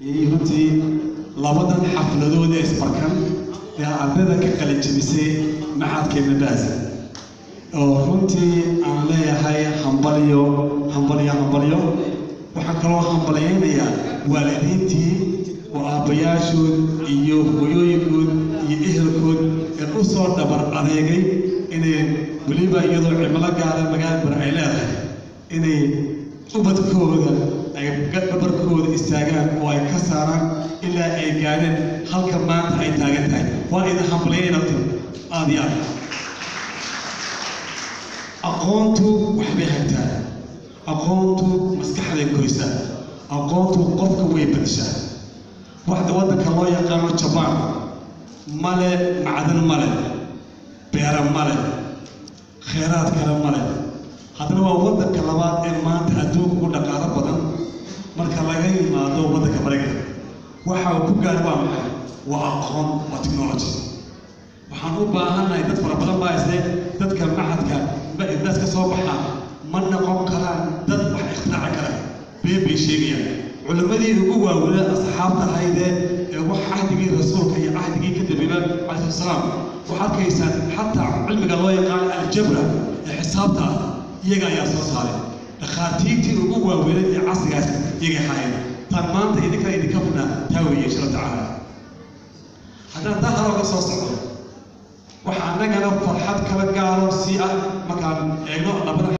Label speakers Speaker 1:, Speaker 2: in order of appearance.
Speaker 1: runtii labadan xafladood ee isbarkan ee ardayda ka kala jebisay maxadkeena baas oo runtii aan leeyahay hambalyo hambalyo hambalyo waxaan kaloo hambalyaynayaa waalidiintii oo aabbayaashood iyo hooyooyinkood iyo ehelkood ee u soo dhabar adeegay inay weliba iyadoo cimilo gaara magaalbar ay leedahay inay ubadkooda ay dhabarkooda istaagaan oo ay ka saaraan ilaa ay gaadheen halka maanta ay taagan tahay waa idin hambalyaynayna aad iyo aad aqoontu waxbay hagtaa aqoontu maskaxday koysaa aqoontu qofka way badishaa waxda waddanka loo yaqaano jabaan male macdan male beera male kheyraad kale male haddana waa waddanka labaad ee maanta adduunka ugu dhaqaalo badan marka laga yimaado waddanka maraykanka waxa uu ku gaari waa maxay waa aqoon waa technology waxaan u baahannahay dad fara badan baa isle dadka maxadka daas ka soo baxaa ma noqon karaan dad wax ikhtiraacin kara been bay sheegayaan culimmadii ugu waaweynaa asxaabta ahaydee ee wax cahdigii rasuulka iyo cahdigii ka dambeeyba calayhi salaam waxaad arkaysaan xataa cilmiga loo yaqaan aljabra ee xisaabta ah iyaga ayaa soo saaray dhakhaatiirtii ugu waaweynay ee casrigaas iyagay haayeen taan maanta idinka idinka fidnaa taa weeye insha allah tacaala haddaan taa hore uga soo socdo waxaa annagana farxad kala gaaro sii ah markaan eegno labada